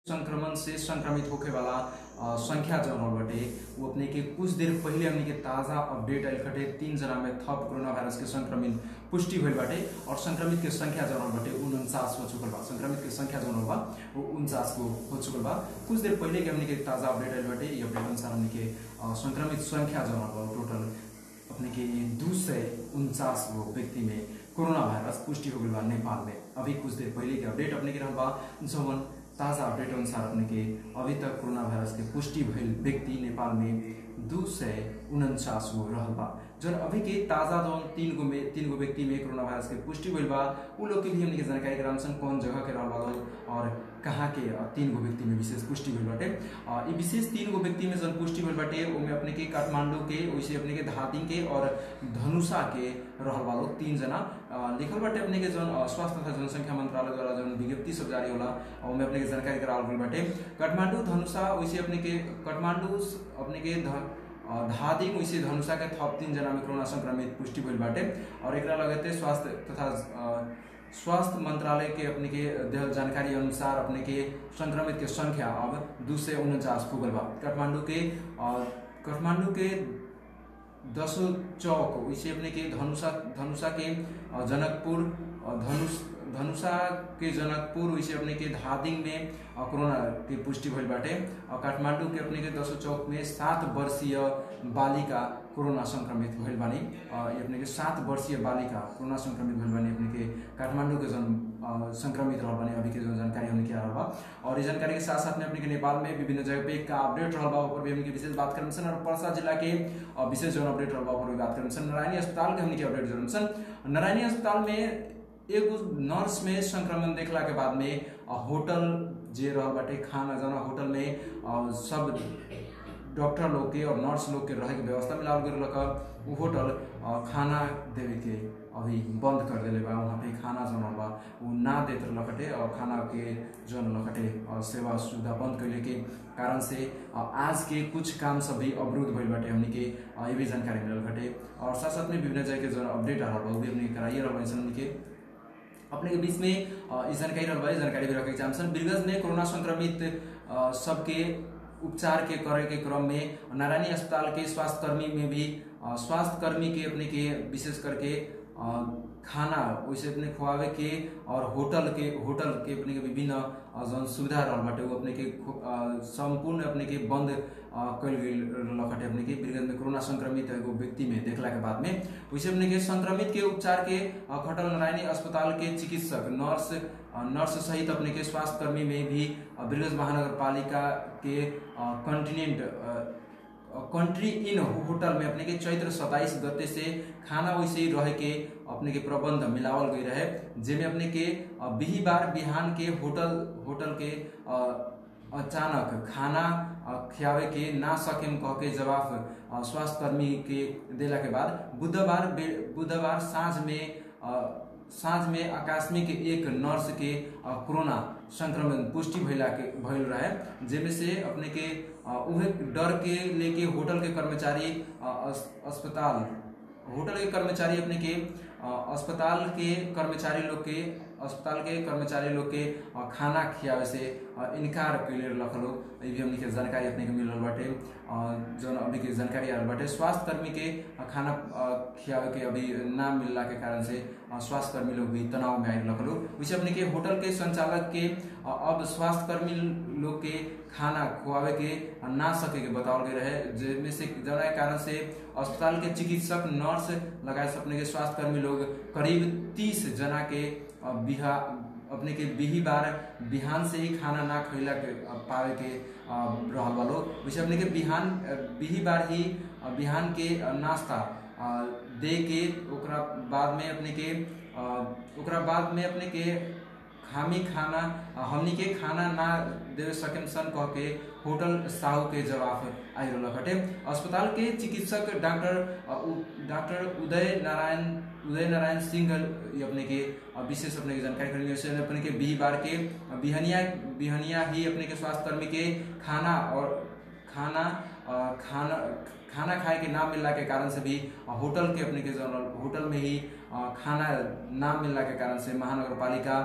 संक्रमण से संक्रमित होखे वाला अ, संख्या जौन रहल बाटे वो अपने के कुछ देर पहिले हमने के ताजा अपडेट आयल खटे तीन जना में थप कोरोना वायरस के संक्रमित पुष्टि भइल बाटे और संक्रमित के संख्या जौन रहल बाटे उनचास हो चुकल बा संक्रमित के संख्या जौन रहल बा वो उनचास को हो चुकल बा कुछ देर पहिले के हमने के ताजा अपडेट आयल बाटे ये अपडेट अनुसार हमने के अ, संक्रमित संख्या जौन रहल बा टोटल अपने के दू सय उनचास गो व्यक्ति में कोरोना वायरस पुष्टि हो गई बा नेपाल में अभी कुछ देर पहले के अपडेट अपने के रहल बा जौन ताजा अपडेट अनुसार अपने के अभी तक कोरोना वायरस के पुष्टि भइल व्यक्ति नेपाल में दू सय उनचास गो रहल बा जौन अभी के ताजा जौन तीन गो में तीन गो व्यक्ति में कोरोना वायरस के पुष्टि भइल बा उ लोग के भी हमने के जानकारी कराम सन कौन जगह के रहल बा लोग और कहाँ के अ, तीन गो व्यक्ति में विशेष पुष्टि भइल बाटे अ, ई विशेष तीन गो व्यक्ति में जौन पुष्टि भइल बाटे ओमे अपने के काठमांडू के वैसे अपने के धातिंग के और धनुषा के रहल बा लोग तीन जना अ, लिखल बाटे अपने के जौन अ, स्वास्थ्य तथा जनसंख्या मंत्रालय द्वारा जौन विज्ञप्ति सब जारी होला अ, ओमे अपने के जानकारी करावल गइल बाटे काठमांडू धनुषा वैसे अपने के काठमांडू स- अपने के ध- अ, धादिङ वैसे धनुषा के थप तीन जना में कोरोना संक्रमित पुष्टि भइल बाटे और एकरा लगते स्वास्थ्य तथा अ, स्वास्थ्य मंत्रालय के अपने के देहल जानकारी अनुसार अपने के संक्रमित के संख्या अब दू सय उनचास पुगल बा काठमांडू के अ, काठमांडू के दसो चौक वैसे अपने के धनुषा धनुषा के अ, जनकपुर अ, धनुष धनुषा के जनकपुर वैसे अपने के धादिङ में अ, कोरोना के पुष्टि भइल बाटे और काठमांडू के अपने के दसो चौक में सात वर्षीय बालिका कोरोना संक्रमित भइल बानी अ, ये अपने के सात वर्षीय बालिका कोरोना संक्रमित भइल बानी अपने के काठमांडू के जन अ, संक्रमित रहल बानी अभी के जो जानकारी हमने किया रहल बा और इस जानकारी के साथ साथ में अपने के नेपाल में विभिन्न जगह पे का अपडेट रहल बा ऊपर भी हमने के विशेष बात करम सन और पर्सा जिला के अ, विशेष जो अपडेट रहल बा ऊपर भी बात करम सन नारायणी अस्पताल के हमने के अपडेट जरूर सन नारायणी अस्पताल में एगो नर्स में संक्रमण देखला के बाद में अ, होटल जे रहल बाटे खाना जाना होटल में अ, सब डॉक्टर लोग के और नर्स लोग के रहे के व्यवस्था मिलावल गइल रहल उ होटल अ, खाना देवे के अभी बंद कर देले बा वहाँ पे खाना जौन बा उ ना देत रहलकटे और खाना के जौन लखटे अ, सेवा सुविधा बंद कैले के कारण से अ, आज के कुछ काम सब भी अवरुद्ध भइल बाटे हमनी के अ, ये भी जानकारी मिलल बाटे और साथ साथ में विभिन्न जगह के जौन अपडेट आ रहल बा उ भी हमनी के कराइए रहल बानी सन हमनी के अपने के बीच में अ, ई जानकारी रहल बा ई जानकारी भी रखे के चाहम सन बिरगंज में कोरोना संक्रमित अ, सबके उपचार के करे के क्रम में नारायणी अस्पताल के स्वास्थ्य कर्मी में भी अ, स्वास्थ्य कर्मी के अपने के विशेष करके अ, खाना वैसे अपने खुआवे के और होटल के होटल के अपने के विभिन्न अ, जौन सुविधा रहल बाटे उ अपने के खु- अ, संपूर्ण अपने के बंद अ, कइल गइल लखटे अपने के बिरगंज में कोरोना संक्रमित एगो व्यक्ति में देखला के बाद में वैसे अपने के संक्रमित के उपचार के अ, खटल नारायणी अस्पताल के चिकित्सक नर्स अ, नर्स सहित अपने के स्वास्थ्य कर्मी में भी अ, बिरगंज महानगर पालिका के कंटिनेंट कंट्री इन होटल में अपने के चैत्र सताइस गते से खाना वैसे ही रहे के अपने के प्रबंध मिलावल गई रहे जेमे अपने के अ, बिहिबार बिहान के होटल होटल के अ, अचानक खाना अ, खियावे के ना सकेम कह के जवाब अ, स्वास्थ्य कर्मी के देला के बाद बुधबार बे- बुधबार साँझ में अ, साँझ में आकस्मिक एक नर्स के अ, कोरोना संक्रमण पुष्टि भइला के भइल रहे जेमे से अपने के अ, उहे डर के लेके होटल के कर्मचारी अ, अस- अस्पताल होटल के कर्मचारी अपने के अ, अस्पताल के कर्मचारी लोग के अस्पताल के कर्मचारी लोग के अ, खाना खियावे से अ, इनकार कैले रखल लोग ये भी हमने के जानकारी अपने के मिल रहल बाटे अ, जौन अभी के जानकारी आयल बाटे स्वास्थ्य कर्मी के अ, खाना अ, खियावे के अभी ना मिलला के कारण से अ, स्वास्थ्य कर्मी लोग भी तनाव में आयल रखल लोग वैसे अपने के होटल के संचालक के अ, अब स्वास्थ्य कर्मी लोग के खाना खुआवे के अ, ना सके के बतावल गए रहे जेमे से जना के कारण से अस्पताल के चिकित्सक नर्स लगाए से अपने के स्वास्थ्य कर्मी लोग करीब तीस जना के अ, बिहा अपने के बिहिबार बिहान से ही खाना ना खैला के अ, पावे के अ, रहल बा लोग वैसे अपने के बिहान अ, बिहिबार ही अ, बिहान के अ, नाश्ता अ, दे के ओकरा बाद में अपने के अ, ओकरा बाद में अपने के खामी खाना अ, हमनी के खाना ना दे सकेम सन कह के होटल साहू के जवाब आई रहल हटे अस्पताल के चिकित्सक डॉक्टर अ, उ- डॉक्टर उदय नारायण उदय नारायण सिंह ये अपने के अ, विशेष अपने के जानकारी करनी वैसे अपने के बिहिबार के अ, बिहनिया बिहनिया ही अपने के स्वास्थ्य कर्मी के खाना और खाना अ, खाना खाना खाए के ना मिलला के कारण से भी अ, होटल के अपने के जौन होटल में ही अ, खाना ना मिलला के कारण से महानगर पालिका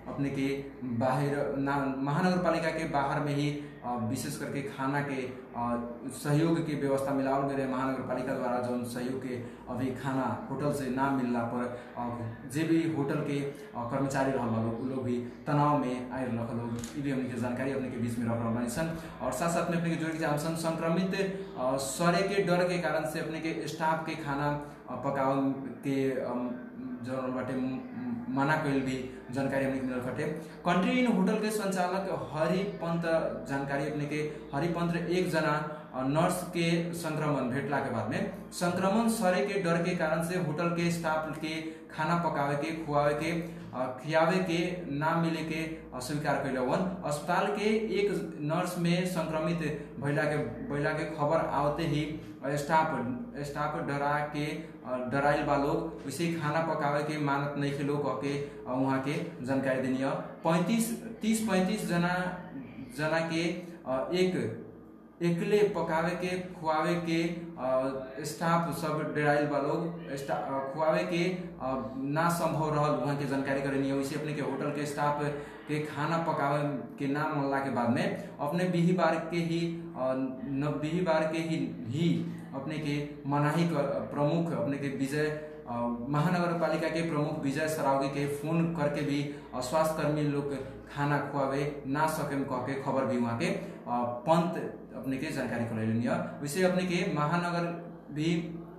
अपने के बाहर ना महानगर पालिका के बाहर में ही अ, विशेष करके खाना के अ, सहयोग के व्यवस्था मिलावल गए रहे महानगर पालिका द्वारा जौन सहयोग के अभी खाना होटल से ना मिलला पर अ, जे भी होटल के अ, कर्मचारी रहल बा लोग उ लोग भी तनाव में आए रख लोग ई भी हमने के जानकारी अपने के बीच में रख रहल बानी सन और साथ साथ में अपने के जोड़ के जाम सन संक्रमित अ, सड़े के डर के कारण से अपने के स्टाफ के खाना अ, पकावल के अम, जौन बाटे म- म- मना कइल भी जानकारी हमने के मिलल खटे कंट्री इन होटल के संचालक हरि पंत जानकारी अपने के हरि पंत एक जना अ, नर्स के संक्रमण भेटला के बाद में संक्रमण सरे के डर के कारण से होटल के स्टाफ के खाना पकावे के खुआवे के अ, खियावे के ना मिले के अ, स्वीकार कैलवन अस्पताल के एक नर्स में संक्रमित भइला के भइला के खबर आवते ही अ, स्टाफ स्टाफ डरा के अ, डराइल बा लोग वैसे ही खाना पकावे के मानत नहीं के लोग कह के अ, वहाँ के जानकारी देनी है पैंतीस तीस पैंतीस जना जना के अ, एक एकले पकावे के खुआवे के अ, स्टाफ सब डेराइल बा लोग स्टा- अ, खुआवे के अ, ना संभव रहल वहाँ के जानकारी करेनी है वैसे अपने के होटल के स्टाफ के खाना पकावे के ना मनला के बाद में अपने बिही बार के ही अ, न बिही बार के ही ही अपने के मनाही कर प्रमुख अपने के विजय अ, महानगर पालिका के प्रमुख विजय सरावगी के फोन करके भी अ, स्वास्थ्य कर्मी लोग खाना खुआवे ना सके कह के खबर भी वहाँ के अ, पंत अपने के जानकारी करैलनी है वैसे अपने के महानगर भी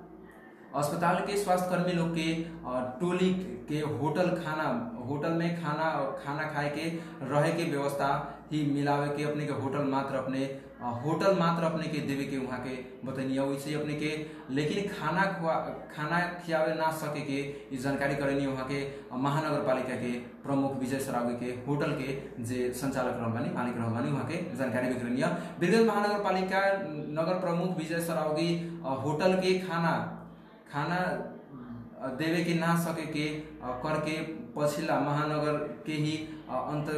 अस्पताल के स्वास्थ्य कर्मी लोग के अ, टोली के होटल खाना होटल में खाना खाना खाए के रहे के व्यवस्था ही मिलावे के अपने के होटल मात्र अपने अ, होटल मात्र अपने के देवे के वहाँ के बतैनी वैसे अपने के लेकिन खाना खुआ खाना खियावे ना सके के ई जानकारी करनी वहाँ के अ, महानगर पालिका के प्रमुख विजय सरावगी के होटल के जे संचालक रहल बानी मालिक रहल बानी वहाँ के जानकारी भी करनी बिरगंज महानगर पालिका नगर प्रमुख विजय सरावगी अ, होटल के खाना खाना अ, देवे के ना सके के अ, करके पछिला महानगर के ही अ, अंत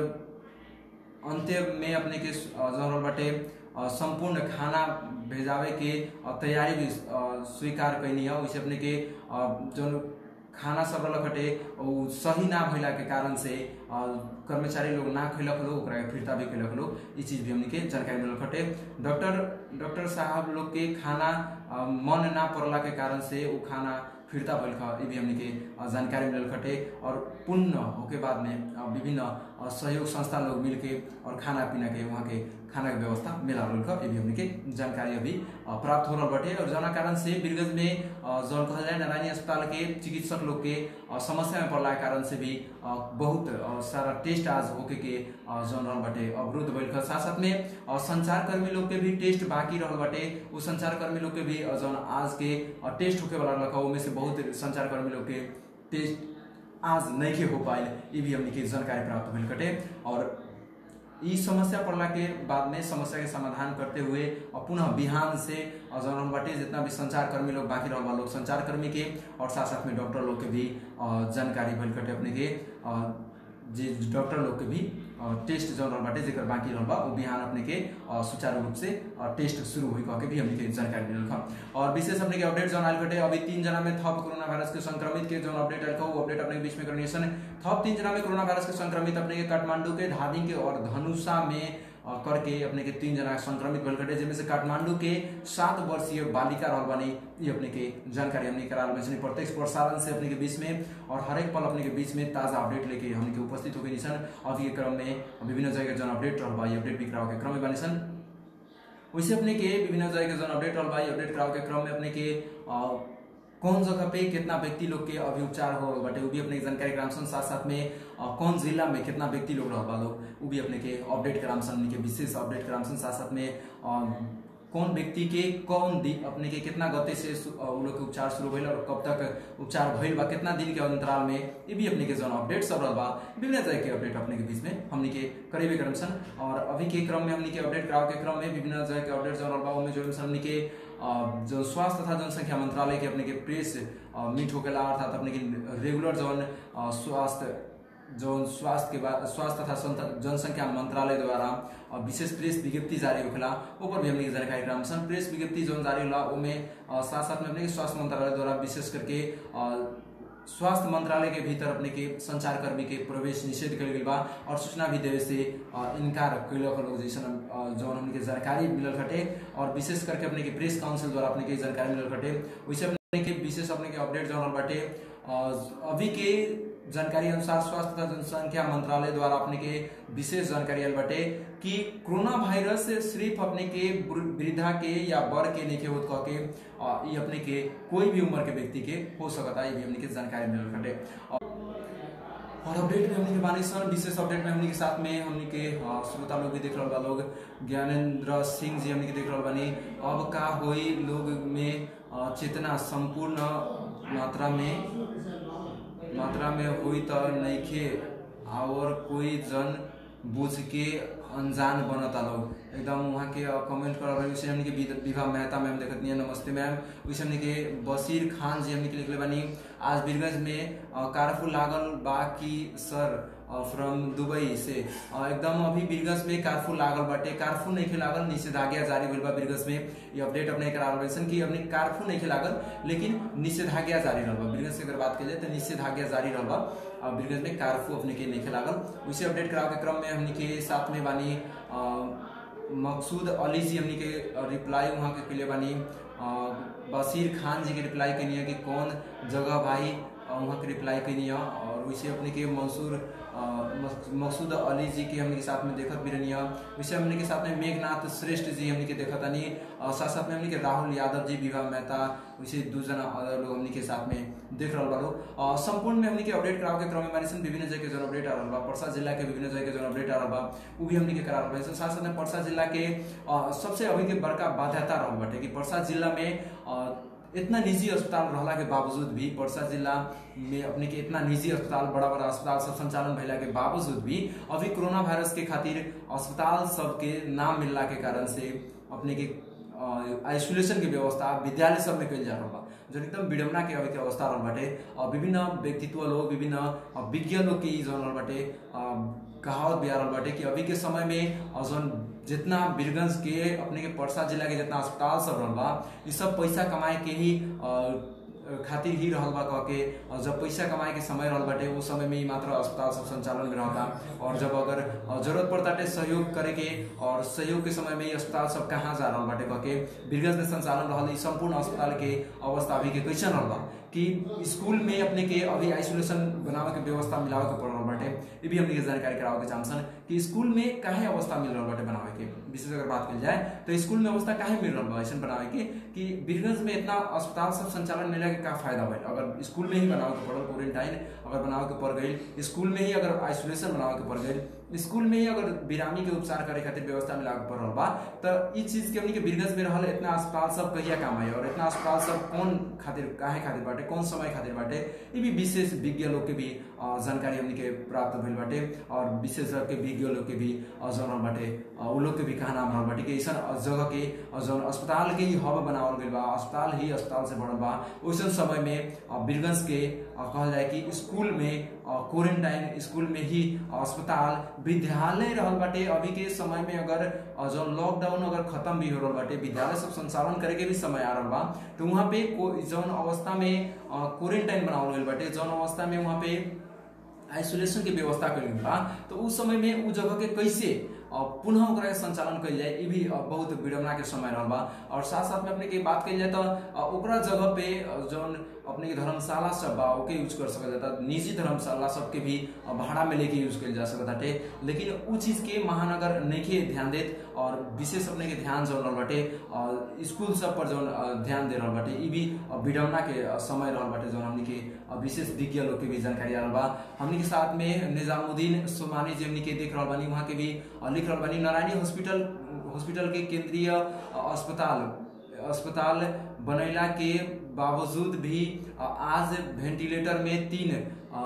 अंत्य में अपने के अ, जौन बाटे अ, संपूर्ण खाना भेजावे के अ, तैयारी भी अ, स्वीकार कैनी है वैसे अपने के अ, जौन खाना सब रहलक हटे उ सही ना भइला के कारण से अ, कर्मचारी लोग ना खैलक लोग ओकरा के फिरता भी कैलक लोग ई चीज भी हमने के जानकारी मिलल हटे डॉक्टर डॉक्टर साहब लोग के खाना अ, मन ना पड़ला के कारण से उ खाना फिरता भइल ख ई भी हमने के अ, जानकारी मिलल खटे और पुण्य होके बाद में अ, विभिन्न अ, सहयोग संस्था लोग मिलके और खाना पीना के वहाँ के खाना के व्यवस्था मिलावल ख ई भी हमने के जानकारी अभी अ, प्राप्त हो रहल बाटे और जना कारण से बिरगंज में अ, जौन कहल जाए नारायणी अस्पताल के चिकित्सक लोग के अ, समस्या में पड़ला के कारण से भी अ, बहुत अ, सारा टेस्ट आज होके के अ, जौन रहल बाटे अवरुद्ध भइल ख साथ साथ में अ, संचार कर्मी लोग के भी टेस्ट बाकी रहल बाटे उ संचार कर्मी लोग के भी अ, जौन आज के अ, टेस्ट होके वाला रहल उनमें से बहुत संचार कर्मी लोग के टेस्ट आज नहीं के हो पाइल ये भी हमने के जानकारी प्राप्त भइल कटे और ई समस्या पड़ला के बाद में समस्या के समाधान करते हुए और पुनः बिहान से और जौन हम बाटे जितना भी संचार कर्मी लोग बाकी रहल बा लोग संचार कर्मी के और साथ साथ में डॉक्टर लोग के भी अ, जानकारी भइल कटे अपने के अ, जे डॉक्टर लोग के भी अ, टेस्ट जौन रहल बाटे जेकर बाकी रहल बा उ बिहान अपने के अ, सुचारू रूप से अ, टेस्ट शुरू हुई कह के भी हमने के जानकारी मिलल खा और विशेष अपने के अपडेट जौन आयल बटे अभी तीन जना में थप कोरोना वायरस के संक्रमित के जौन अपडेट आयल वो अपडेट अपने के बीच में करनी है थप तीन जना में कोरोना वायरस के संक्रमित अपने के काठमांडू के धादिंग के और धनुषा में अ, करके अपने के तीन जना संक्रमित भइल कटे जिनमें से काठमांडू के सात वर्षीय बालिका रहल बानी ये अपने के जानकारी हमने कराल में प्रत्यक्ष प्रसारण से अपने के बीच में और हर एक पल अपने के बीच में ताजा अपडेट लेके हमने के उपस्थित हो गई निशन अभी के क्रम में विभिन्न जगह जौन अपडेट रहल बा ये अपडेट भी कराओ के क्रम में बानी सन वैसे अपने के विभिन्न जगह के जौन अपडेट रहल बा ये अपडेट कराओ के क्रम में अपने के अ, कौन जगह पे कितना व्यक्ति लोग के अभी उपचार हो रहल बाटे वो भी अपने के जानकारी करामसन साथ साथ में अ, कौन जिला में कितना व्यक्ति लोग रहल बा लोग वो भी अपने के अपडेट करामसन हमनी के विशेष अपडेट करामसन साथ साथ में अ, कौन व्यक्ति के कौन दिन अपने के कितना गते से सु- अ, उ लोग के उपचार शुरू भइल और कब तक उपचार भइल बा कितना दिन के अंतराल में ये भी अपने के जौन अपडेट सब रहल बा विभिन्न तरह के अपडेट अपने के बीच में हमनी के करेबे करम सन और अभी के क्रम में हमनी के अपडेट कराव के क्रम में विभिन्न तरह के अपडेट जौन रहल बा उनमें जो हमनी के अ, जो स्वास्थ्य तथा जनसंख्या मंत्रालय के अपने के प्रेस अ, मीट होकेला अर्थात अपने के रेगुलर जौन अ, स्वास्थ्य जौन स्वास्थ्य के बाद स्वास्थ्य तथा संत- जनसंख्या मंत्रालय द्वारा अ, विशेष प्रेस विज्ञप्ति जारी होखेला ऊपर भी हमने के जानकारी कराम सन प्रेस विज्ञप्ति जौन जारी होला ओमे अ, साथ साथ में अपने के स्वास्थ्य मंत्रालय द्वारा विशेष करके अ, स्वास्थ्य मंत्रालय के भीतर अपने के संचारकर्मी के प्रवेश निषेध कल गई बा और सूचना भी देवे से अ, इनकार कैलक लोग जैसन अ, जौन हमने के जानकारी मिलल खटे और विशेष करके अपने के प्रेस काउंसिल द्वारा अपने के जानकारी मिलल खटे वैसे अपने के विशेष अपने के अपडेट जौन रहल बाटे अ, अभी के जानकारी अनुसार स्वास्थ्य तथा जनसंख्या मंत्रालय द्वारा अपने के विशेष जानकारी आयल बाटे कि कोरोना वायरस सिर्फ अपने के वृ- वृद्धा के या बड़ के नहीं होत कह के अ, ई अपने के कोई भी उम्र के व्यक्ति के हो सकता है ये भी हमने के जानकारी मिलल बाटे और अपडेट में हमने के बानी सन विशेष अपडेट में हमने के साथ में हमने के अ, श्रोता लोग भी देख रहा बा लोग ज्ञानेंद्र सिंह जी हमने के देख रहा बानी अब का होई लोग में अ, चेतना संपूर्ण मात्रा में मात्रा में हुई त नइखे और कोई जन बुझ के अनजान बनता लोग एकदम वहाँ के कमेंट कर रहे उसे हमने के विद- विभा मेहता मैम देखत नहीं नमस्ते मैम उसे हमने के बशीर खान जी हमने के लिखले बानी आज बीरगंज में अ, कारफू लागल बा की सर फ्रॉम दुबई से अ, एकदम अभी बीरगंज में कारफू लागल बाटे कारफू नहीं लागल निषेधाज्ञा जारी भइल बा बीरगंज में ये अपडेट अपने करा रहे कि अपने कारफू नहीं लागल लेकिन निषेधाज्ञा जारी रहल बा बीरगंज से अगर बात की जाए तो निषेधाज्ञा जारी रहल बा और बीरगंज में कारफू अपने के नहीं लागल उसे अपडेट करावे के क्रम में हमने के साथ में बानी अ, मकसूद अली जी हमने के रिप्लाई वहाँ के के बानी अ, बशीर खान जी के रिप्लाई कैनी है कि कौन जगह भाई अ, वहाँ के रिप्लाई कैनी है और वैसे अपने के मंसूर अ, मक- मकसूद अली जी के हमने के साथ में देखत भी रहनी है वैसे हमने के साथ में मेघनाथ श्रेष्ठ जी हमने के देखत आनी और साथ साथ में हमने के राहुल यादव जी विभा मेहता वैसे दू जना अदर लोग हमने के साथ में देख रहा बालो अ, संपूर्ण में हमने के अपडेट कराव के क्रम में बानी सन विभिन्न जगह के जन अपडेट आ रहल बा परसा जिला के विभिन्न जगह के जन अपडेट आ रहल बा उ भी हमने के करा रहल बा ऐसे साथ साथ में परसा जिला के अ, सबसे अभी के बड़का बाध्यता रहल बाटे कि परसा जिला में अ, इतना निजी अस्पताल रहला के बावजूद भी परसा जिला में अपने के इतना निजी अस्पताल बड़ा बड़ा अस्पताल सब संचालन भइला के बावजूद भी अभी कोरोना वायरस के खातिर अस्पताल सबके नाम मिलला के कारण से अपने के आइसोलेशन के व्यवस्था विद्यालय सब में कइल जा रहल बा जो एकदम विडम्बना के अभी के अवस्था रहल बाटे अ, विभिन्न व्यक्तित्व लोग विभिन्न अ, विज्ञ लोग के ई जौन रहल बाटे अ, कहावत भी आ रहल बाटे कि अभी के समय में अ, जौन जितना बीरगंज के अपने के परसा जिला के जितना अस्पताल सब रहल बा ई सब पैसा कमाए के ही अ, खातिर ही रहल बा कह के और जब पैसा कमाए के समय रहल बाटे उस समय में ही मात्र अस्पताल सब संचालन में रहता और जब अगर अ, जरूरत पड़ताटे सहयोग करे के और सहयोग के समय में ही अस्पताल सब कहाँ जा रहल बाटे कह के बीरगंज में संचालन रहल ई संपूर्ण अस्पताल के अवस्था अभी के कैसन रहल बा कि स्कूल में अपने के अभी आइसोलेशन बनावे के व्यवस्था मिलावे के पड़ रहल बाटे ये भी हमने के जानकारी करावे के चाहसन कि स्कूल में काहे अवस्था मिल रहल बाटे बनावे के विशेष अगर बात कल जाए तो स्कूल में अवस्था काहे मिल रहल बा ऐसन बनावे के कि बीरगंज में इतना अस्पताल सब संचालन मिला के का फायदा भइल अगर स्कूल में ही बनावे के पड़ल क्वारंटाइन अगर बनावे के पड़ गई स्कूल में ही अगर आइसोलेशन बनावे के पड़ गई स्कूल में ही अगर बिरामी के उपचार करे खातिर व्यवस्था मिलावे के पड़ रहल बा तो ई चीज के हमनी के बीरगंज में रहल इतना अस्पताल सब कहिया काम आई और इतना अस्पताल सब कौन खातिर काहे खातिर बाटे कौन समय खातिर बाटे ये भी विशेष विज्ञ लोग के भी अ, जानकारी हमनी के प्राप्त भइल बाटे और विशेषज्ञ के विज्ञ लोग के भी अ, जौन रहल बाटे अ, उ लोग के भी कहा नाम रहल बाटे कि ऐसा जगह के अ, जौन अस्पताल के ही हब बनावल गइल बा अस्पताल ही अस्पताल से बढ़ल बा वैसन समय में अ, बीरगंज के अ, कहल जाए कि स्कूल में क्वारंटाइन स्कूल में ही अस्पताल विद्यालय रहल बाटे अभी के समय में अगर अ, जौन लॉकडाउन अगर खत्म भी हो रहल बाटे विद्यालय सब संचालन करे के भी समय आ रहल बा तो वहाँ पे को- जौन अवस्था में क्वारंटाइन बनावल गइल बाटे जौन अवस्था में वहाँ पे आइसोलेशन के व्यवस्था कइल गइल बा तो उस समय में उ जगह के कैसे अ, पुनः ओकरा के संचालन कइल जाए ई भी अ, बहुत विडम्बना के समय रहल बा और साथ साथ में अपने के बात कइल जाए तो अ, ओकरा जगह पे अ, जौन अपने के धर्मशाला सब बा ओके यूज कर सकल जाता निजी धर्मशाला सबके भी अ, भाड़ा में लेके यूज कइल जा सकत बाटे लेकिन उ चीज के महानगर नइखे ध्यान देत और विशेष अपने के ध्यान जौन रहल बाटे अ, स्कूल सब पर जौन अ, ध्यान दे रहल बाटे ई भी अ, विडम्बना के अ, समय रहल बाटे जौन हमनी के अ, विशेष विज्ञ लोग के भी जानकारी आ रहल बा हमनी के साथ में निजामुद्दीन सोमानी जी हमनी के देख रहल बानी वहाँ के भी अ, लिख रहल बानी नारायणी हॉस्पिटल हॉस्पिटल के केंद्रीय अ, अस्पताल अस्पताल बनैला के बावजूद भी अ, आज वेंटिलेटर में तीन अ,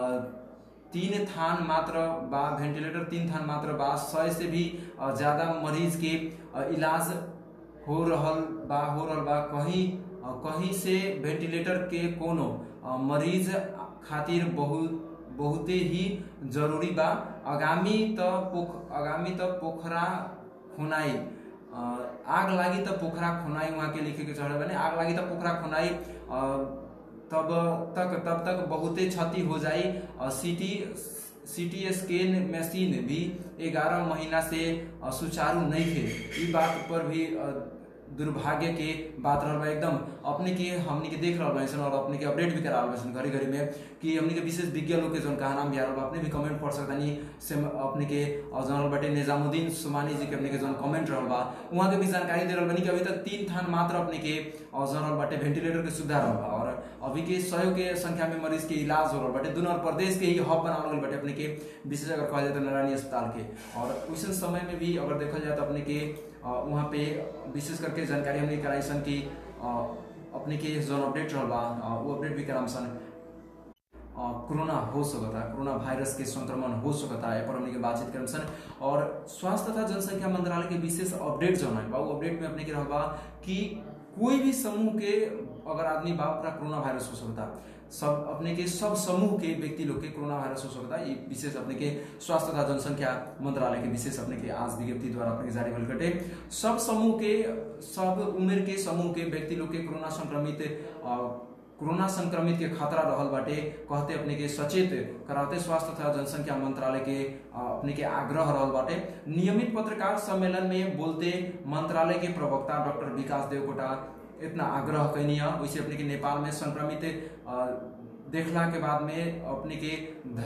तीन थान मात्र बा वेंटिलेटर तीन थान मात्र बा सौ से भी अ, ज्यादा मरीज के अ, इलाज हो रहल बा हो रहल बा कहीं अ, कहीं से वेंटिलेटर के कोनो अ, मरीज खातिर बहुत बहुते ही जरूरी बा आगामी त पोख आगामी त पोखरा खुनाई अ, आग लागी त पोखरा खुनाई वहाँ के लिखे के चढ़े बने आग लागी त पोखरा खुनाई अ, तब तक तब तक बहुते क्षति हो जाई सीटी सीटी स्कैन मशीन भी 11 महीना से अ, सुचारू नहीं थे ई बात पर भी अ, दुर्भाग्य के बात रहल बा एकदम अपने के हमनी के देख रहल बानी सन और अपने के अपडेट भी करा रहल बानी सन घड़ी घड़ी में कि हमनी के विशेष विज्ञ लोग के जौन कहा नाम भी आ रहल बा अपने भी कमेंट पढ़ सकतानी से अपने के अ, जौन रहल बाटे निजामुद्दीन सुमानी जी के अपने के जौन कमेंट रहल बा उहाँ के भी जानकारी दे रहल बानी कि अभी तक तीन थान मात्र अपने के अ, जौन रहल बाटे वेंटिलेटर के सुविधा रहल बा और अभी के सौ के संख्या में मरीज के इलाज हो रहल बाटे दुनो प्रदेश के ही हब बनावल गइल बाटे अपने के विशेष अगर कहल जाए तो नारायणी अस्पताल के और उस समय में भी अगर देखल जाए तो अपने के अ, वहाँ पे विशेष करके जानकारी हमने कराई सन कि अ, अपने के जौन अपडेट रहल बा अ, वो अपडेट भी कराम सन अ, कोरोना हो सकता कोरोना वायरस के संक्रमण हो सकता है पर हमने के बातचीत करम सन और स्वास्थ्य तथा जनसंख्या मंत्रालय के विशेष अपडेट जौन है बा वो अपडेट में अपने के रहल बा कि कोई भी समूह के अगर आदमी बा ओकरा कोरोना वायरस हो सकता सब अपने के सब समूह के व्यक्ति लोग के कोरोना वायरस हो सकता ये विशेष अपने के स्वास्थ्य तथा जनसंख्या मंत्रालय के विशेष अपने के आज विज्ञप्ति द्वारा अपने के जारी भइल कटे सब समूह के सब उम्र के समूह के व्यक्ति लोग के कोरोना संक्रमित अ, कोरोना संक्रमित के खतरा रहल बाटे कहते अपने के सचेत कराते स्वास्थ्य तथा जनसंख्या मंत्रालय के अ, अपने के आग्रह रहल बाटे नियमित पत्रकार सम्मेलन में बोलते मंत्रालय के प्रवक्ता डॉक्टर विकास देवकोटा इतना आग्रह कैनी है वैसे अपने के नेपाल में संक्रमित अ, देखला के बाद में अपने के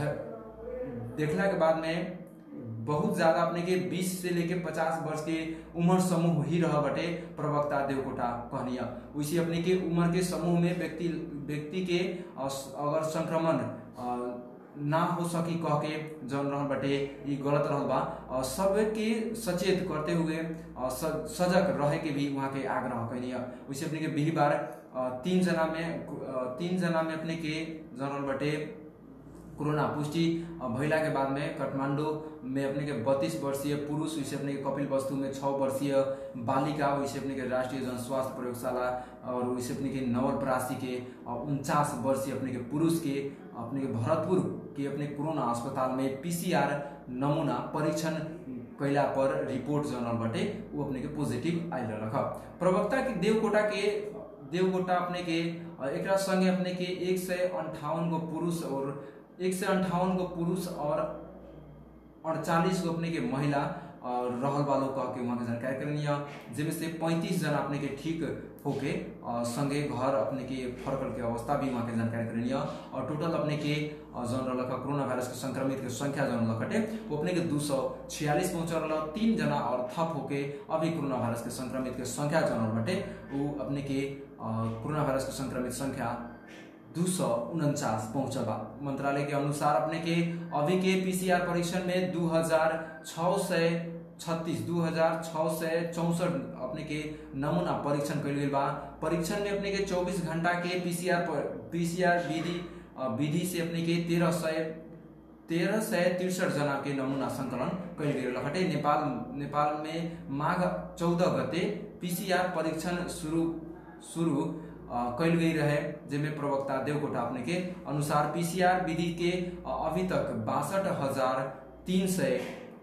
ध- देखला के बाद में बहुत ज्यादा अपने के 20 से लेके 50 वर्ष के उम्र समूह ही रह बटे प्रवक्ता देवकोटा कहनिया वैसे अपने के उम्र के समूह में व्यक्ति व्यक्ति के अ, अगर संक्रमण अ, ना हो सकी कह के जौन रहल बटे ई गलत रहल बा अ, सबके सचेत करते हुए अ, स- सजग रहे के भी वहाँ के आग्रह कैनी है वैसे अपने के बिहिबार अ, तीन जना में अ, तीन जना में अपने के जौन रहल बटे कोरोना पुष्टि अ, भइला के बाद में काठमांडू में अपने के बत्तीस वर्षीय पुरुष वैसे अपने के कपिल वस्तु में छः वर्षीय बालिका वैसे अपने के राष्ट्रीय जन स्वास्थ्य प्रयोगशाला और वैसे अपने के नवलपरासी के उनचास वर्षीय अपने के पुरुष के अपने के भरतपुर के अपने कोरोना अस्पताल में पीसीआर नमूना परीक्षण कैला पर रिपोर्ट जनरल बटे वो अपने के पॉजिटिव आयल रख प्रवक्ता के देवकोटा के देवकोटा अपने के अ, एकरा संगे अपने के एक सय अंठावन गो पुरुष और एक सय अंठावन गो पुरुष और अड़चालीस गो अपने के महिला और रहल वालों कह के वहाँ के जानकारी करनी है जिनमें से पैंतीस जना अपने के ठीक होके अ, संगे घर अपने के फरकल के अवस्था भी वहाँ के जानकारी करनी है और टोटल अपने के अ, जौन रहल कोरोना वायरस के संक्रमित के संख्या जौन लखटे वो अपने के दू सौ छियालीस पहुंच रहा तीन जना और थप होके अभी कोरोना वायरस के संक्रमित के संख्या जौन बटे वो अपने के अ, कोरोना वायरस के संक्रमित संख्या दू सौ उनचास पहुंचल बा मंत्रालय के अनुसार अपने के अभी के पीसीआर परीक्षण में दू हजार छः सौ छत्तीस दू हजार छः सौ चौसठ अपने के नमूना परीक्षण कल गई बा परीक्षण में अपने के चौबीस घंटा के पीसीआर पीसीआर विधि अ, विधि से अपने के तेरह सौ तेरह सय तिरसठ जना के नमूना संकलन कयल गेल हटे नेपाल नेपाल में माघ चौदह गते पीसीआर परीक्षण शुरू शुरू अ, कयल गई रहे जेमे प्रवक्ता देवकोटा अपने के अनुसार पीसीआर विधि के अ, अभी तक बासठ हजार तीन सय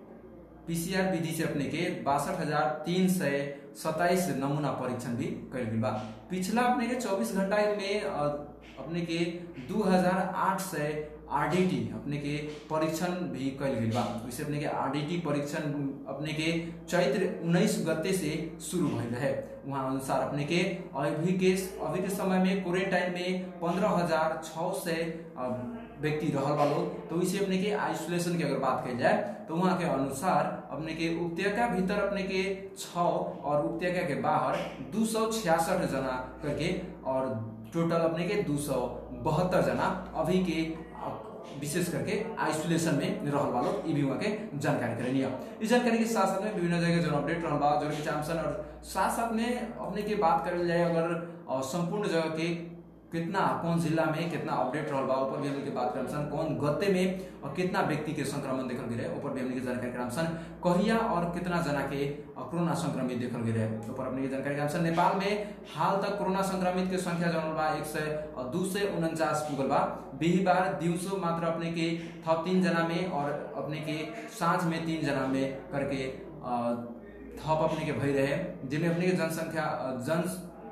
पीसीआर विधि से अपने के बासठ हजार तीन सय सत्ताईस नमूना परीक्षण भी कयल गेल बा पिछला अपने के चौबीस घंटा में अ, अपने के दू हजार आठ सय आरडीटी अपने के परीक्षण भी कयल गेल बा वैसे अपने के आरडीटी परीक्षण अपने के चैत्र उन्नीस गते से शुरू भइल रहे वहाँ अनुसार अपने के अभी के अभी के समय में क्वारेंटाइन में पंद्रह हजार छः सौ व्यक्ति रहल वालो तो इसे अपने के आइसोलेशन की अगर बात कही जाए तो वहाँ के अनुसार अपने के उपत्यका भीतर अपने के छ और उपत्यका के बाहर दू सौ छियासठ जना करके और टोटल अपने के दू सौ बहत्तर जना अभी के अ, विशेष करके आइसोलेशन में रहल वालो ई भी वहाँ के जानकारी करेनी है इस जानकारी के साथ साथ में विभिन्न जगह जो अपडेट रहल बा जो चामसन और साथ साथ में अपने के बात करल जाए अगर अ, संपूर्ण जगह के कितना कौन जिला में कितना अपडेट रहल बा ऊपर भी हमने के बात करम सन कौन गते में और कितना व्यक्ति के संक्रमण देखल गए ऊपर भी हमने के जानकारी करम सन कहिया और कितना जना के अ, कोरोना संक्रमित देखल गए ऊपर अपने के जानकारी करम सन नेपाल में हाल तक कोरोना संक्रमित के संख्या जनल बा एक सय दू सय उनचास पुगल बा बिहिबार दिवसो मात्र अपने के थप तीन जना में और अपने के साँझ में तीन जना में करके अ, थप अपने के भई रहे जिनमें अपने के जनसंख्या अ, जन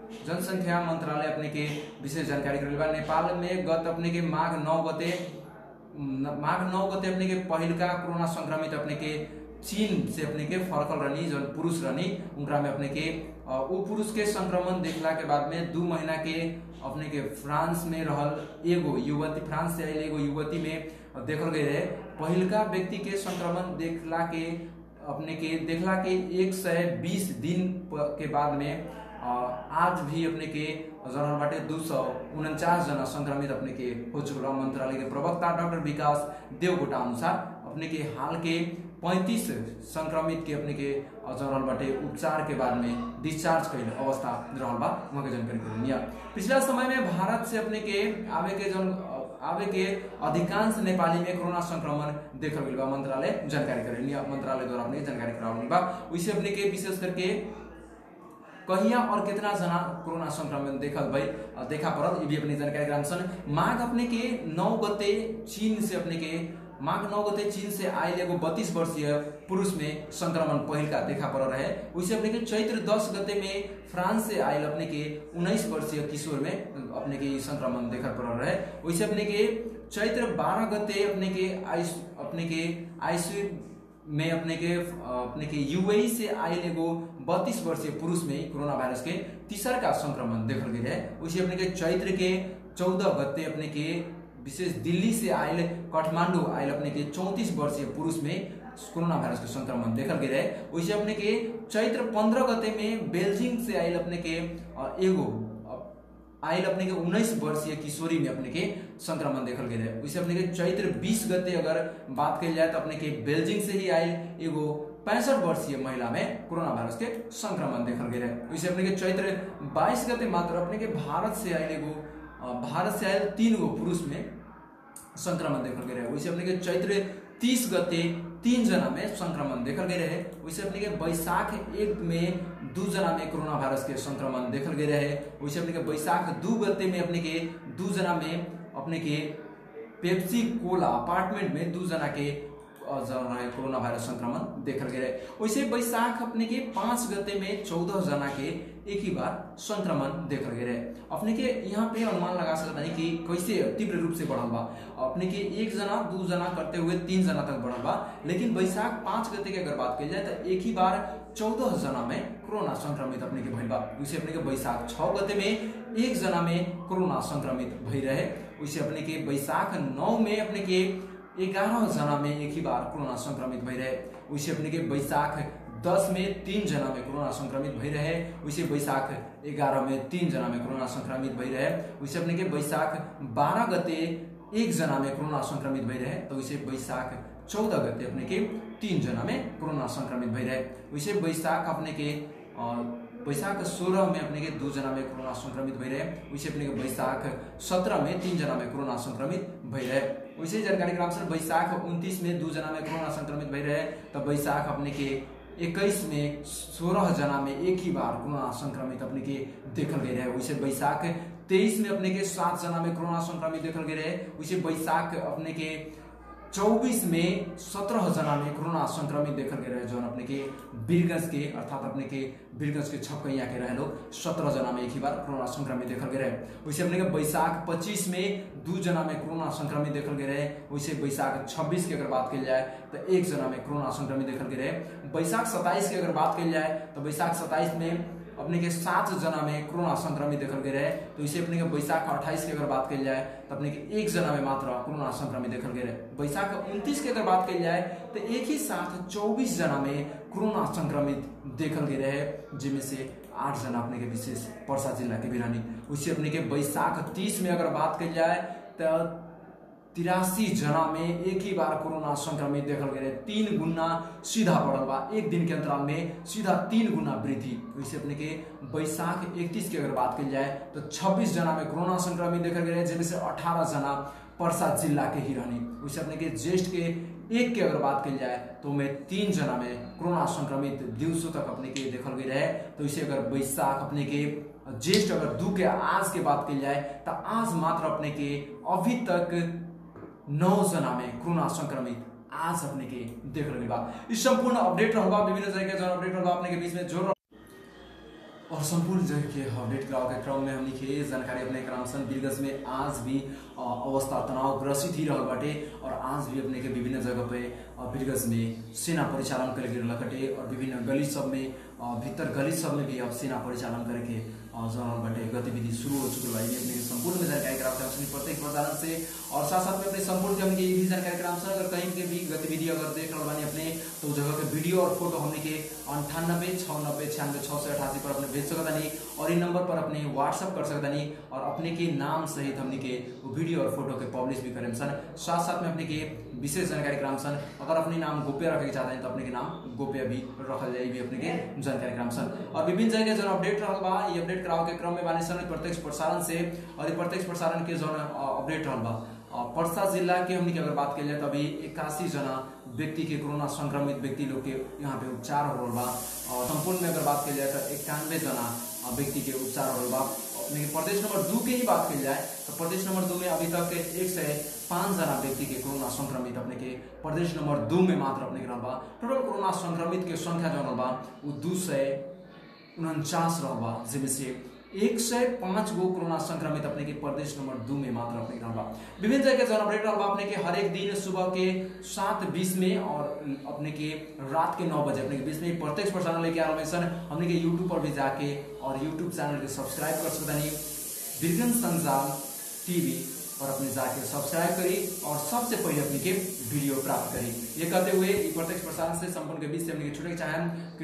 जनसंख्या मंत्रालय अपने के विशेष जानकारी करेल बा नेपाल में गत अपने के माघ नौ गते न- माघ नौ गते अपने के पहिलका कोरोना संक्रमित अपने के चीन से अपने के फर्कल रहनी जौन पुरुष रहनी उनका में अपने के अ, उ पुरुष के संक्रमण देखला के बाद में दू महीना के अपने के फ्रांस में रहल एगो युवती फ्रांस से आयल एगो युवती में देखल गई रहे पहिलका व्यक्ति के संक्रमण देखला के अपने के देखला के एक सौ बीस दिन प- के बाद में अ, आज भी अपने के जनरल बाटे दू सौ उनचास जना संक्रमित अपने के हो चुकल बा। मंत्रालय के प्रवक्ता डॉक्टर विकास देवकोटा अनुसार अपने के हाल के 35 संक्रमित के अपने के जनरल बाटे उपचार के बाद में डिस्चार्ज कैल अवस्था रहल बा वहाँ के जानकारी करें या पिछला समय में भारत से अपने के आवे के जन आवे के अधिकांश नेपाली में कोरोना संक्रमण देखल गइल बा मंत्रालय जानकारी करें या मंत्रालय द्वारा अपने के जानकारी करावल बा वैसे अपने के विशेष करके कहिया और कितना जना कोरोना संक्रमण देखल भाई देखा पड़ल ये भी अपनी जानकारी ग्रामसन माघ अपने के नौ गते चीन से अपने के माघ नौ गते चीन से आयल एगो बत्तीस वर्षीय पुरुष में संक्रमण पहिल का देखा पड़ रहे वैसे अपने के चैत्र दस गते में फ्रांस से आयल अपने के उन्नीस वर्षीय किशोर में अपने के ई संक्रमण देखा पड़ रहे वैसे अपने के चैत्र बारह गते अपने के आइस अपने के आईसीयू में अपने के अपने के यूएई से आयल एगो बत्तीस वर्षीय पुरुष में कोरोना वायरस के तीसर का संक्रमण देखल गई है उसी अपने के चैत्र के चौदह गते अपने के विशेष दिल्ली से आयल काठमांडू आयल अपने के चौंतीस वर्षीय पुरुष में कोरोना वायरस के संक्रमण देखल गई है वैसे अपने के चैत्र पंद्रह गते में बेल्जिंग से आयल अपने के अ, एगो अ, आयल अपने के उन्नीस वर्षीय किशोरी में अपने के संक्रमण देखल गई है वैसे अपने के चैत्र बीस गते अगर बात कही जाए तो अपने के बेल्जिंग से ही आयल एगो पैंसठ वर्षीय महिला में कोरोना वायरस के संक्रमण देखल गई है वैसे अपने के चैत्र बाईस गते मात्र अपने के भारत से आयल एगो अ, भारत से आयल तीन गो पुरुष में संक्रमण देखल गई रहे वैसे अपने के चैत्र तीस गते तीन जना में संक्रमण देखल गई रहे वैसे अपने के बैसाख एक में दू जना में कोरोना वायरस के संक्रमण देखल गई रहे वैसे अपने के बैसाख दू गते में अपने के दू जना में अपने के पेप्सी कोला अपार्टमेंट में दू जना के अ, जौन रहे कोरोना वायरस संक्रमण देखल गए रहे वैसे बैसाख अपने के पांच गते में चौदह जना के एक ही बार संक्रमण देखल गए रहे अपने के यहाँ पे अनुमान लगा सकता है कि कैसे तीव्र रूप से बढ़ल बा अपने के एक जना दू जना करते हुए तीन जना तक बढ़ल बा लेकिन बैसाख पांच गते की अगर बात की जाए तो एक ही बार चौदह जना में कोरोना संक्रमित अपने के भइल बा उसे अपने के बैसाख छह गते में एक जना में कोरोना संक्रमित भई रहे उसे अपने के बैसाख नौ में अपने के ग्यारह जना में एक ही बार कोरोना संक्रमित भई रहे उसे अपने के बैसाख दस में तीन जना में कोरोना संक्रमित भई रहे उसे बैसाख ग्यारह में तीन जना में कोरोना संक्रमित भई रहे उसे अपने के बैसाख बारह गते एक जना में कोरोना संक्रमित भई रहे तो उसे बैसाख चौदह गते अपने के तीन जना में कोरोना संक्रमित भई रहे उसे बैसाख अपने के अ, बैसाख सोलह में अपने के दू जना में कोरोना संक्रमित भई रहे उसे अपने के बैसाख सत्रह में तीन जना में कोरोना संक्रमित भई रहे वैसे जानकारी ग्राम से बैसाख उनतीस में दू जना में कोरोना संक्रमित भई रहे तो बैसाख अपने के इक्कीस में सोलह जना में एक ही बार कोरोना संक्रमित अपने के देखल गए रहे वैसे बैसाख तेईस में अपने के सात जना में कोरोना संक्रमित देखल गए रहे वैसे बैसाख अपने के चौबीस में सत्रह जना में कोरोना संक्रमित देखल गए रहे जौन अपने के बीरगंज के अर्थात अपने के बीरगंज के छपकैया के रहे लोग सत्रह जना में एक ही बार कोरोना संक्रमित देखल गए रहे वैसे अपने के बैसाख पच्चीस में दू जना में कोरोना संक्रमित देखल गए रहे वैसे बैसाख छब्बीस की अगर बात की जाए तो एक जना में कोरोना संक्रमित देखल गए रहे बैसाख सत्ताईस की अगर बात की जाए तो बैसाख सत्ताईस में अपने के सात जना में कोरोना संक्रमित देखल गए रहे तो इसे अपने के बैसाख अट्ठाईस की अगर बात की जाए तो अपने के एक जना में मात्र कोरोना संक्रमित देखल गए रहे बैसाख उनतीस की अगर बात की जाए तो एक ही साथ चौबीस जना में कोरोना संक्रमित देखल गए रहे जिनमें से आठ जना अपने के विशेष परसा जिला के बिरानी उसे अपने के बैसाख तीस में अगर बात की जाए तो तिरासी जना में एक ही बार कोरोना संक्रमित देखल गए रहे तीन गुना सीधा बढ़ल बा एक दिन के अंतराल में सीधा तीन गुना वृद्धि वैसे अपने के बैसाख इकतीस की अगर बात की जाए तो 26 जना में कोरोना संक्रमित देखल गए रहे जिनमें से 18 जना परसा जिला के ही रहनी वैसे अपने के ज्येष्ठ के एक की अगर बात की जाए तो में तीन जना में कोरोना संक्रमित दिवसों तक अपने के देखल गई रहे तो इसे अगर बैसाख अपने के ज्येष्ठ अगर दू के आज के बात की जाए तो आज मात्र अपने के अभी तक नौ जना में कोरोना संक्रमित आज अपने के देख रहे बा इस संपूर्ण अपडेट रहबा विभिन्न तरह के जन अपडेट रहबा अपने के बीच में जोड़ और संपूर्ण जगह के अपडेट कराओ के क्रम में हमनी के जानकारी अपने करामसन बिरगज में आज भी अ, अवस्था तनाव ग्रसित ही रहल बाटे और आज भी अपने के विभिन्न जगह पे अ, बिरगज में सेना परिचालन करे के लकटे और विभिन्न गली सब में अ, भीतर गली सब में भी अब सेना परिचालन करे के अ, जनल बाटे गतिविधि शुरू हो चुकल बा ये अपने के संपूर्ण में जानकारी कराओ के हमनी प्रत्येक प्रसारण से और साथ साथ में अपने संपूर्ण के हमनी के ये भी जानकारी करामसन अगर कहीं के भी गतिविधि अगर देख रहल बानी अपने तो उस जगह के वीडियो और फोटो हमनी के अंठानब्बे छः नब्बे छियानवे छः सौ अठासी पर अपने भेज सकतानी और इन नंबर पर अपने व्हाट्सअप कर सकतानी और अपने के नाम सहित हमनी के वो वीडियो और फोटो के पब्लिश भी करें सन साथ साथ में अपने के विशेष जानकारी कराम सन अगर अपने नाम गोप्य रखे के चाहते हैं तो अपने के नाम गोप्य भी रखल जाए भी अपने के जानकारी कराम सन और विभिन्न जगह के जो अपडेट रहल बा ये अपडेट कराओ के क्रम में बानी सन प्रत्यक्ष प्रसारण से और ये प्रत्यक्ष प्रसारण के जो अपडेट रहल बा अ, पर्सा जिला के हमनी के अगर बात कल जाए तो अभी इक्यासी जना व्यक्ति के कोरोना संक्रमित व्यक्ति लोग के यहाँ पे उपचार हो रहा बा और संपूर्ण में अगर बात कल जाए तो इक्यानवे जना अ, व्यक्ति के उपचार हो रहा बा अपने के प्रदेश नंबर दू के ही बात कल जाए तो प्रदेश नंबर दू में अभी तक एक से पाँच जना व्यक्ति के कोरोना संक्रमित अपने के प्रदेश नंबर दू में मात्र अपने के रहल बा टोटल कोरोना संक्रमित के संख्या जो रहल बा वो दू सौ उनचास रहल बा जिसमें से एक सय पाँच गो कोरोना संक्रमित अपने के प्रदेश नंबर दू में मात्र अपने के रहल बा विभिन्न जगह के जन अपडेट रहल बा अपने के हर एक दिन सुबह के सात बीस में और अपने के रात के नौ बजे अपने के बीच में प्रत्यक्ष प्रसारण लेके आ रहा सन हमने के यूट्यूब पर भी जाके और यूट्यूब चैनल के सब्सक्राइब कर सकतानी बिरगन संजाल टीवी और अपने जाके सब्सक्राइब करी और सबसे पहले अपने के वीडियो प्राप्त करी ये कहते हुए ई प्रत्यक्ष प्रसारण से संपूर्ण के बीच से अपने के छुटे के चाहें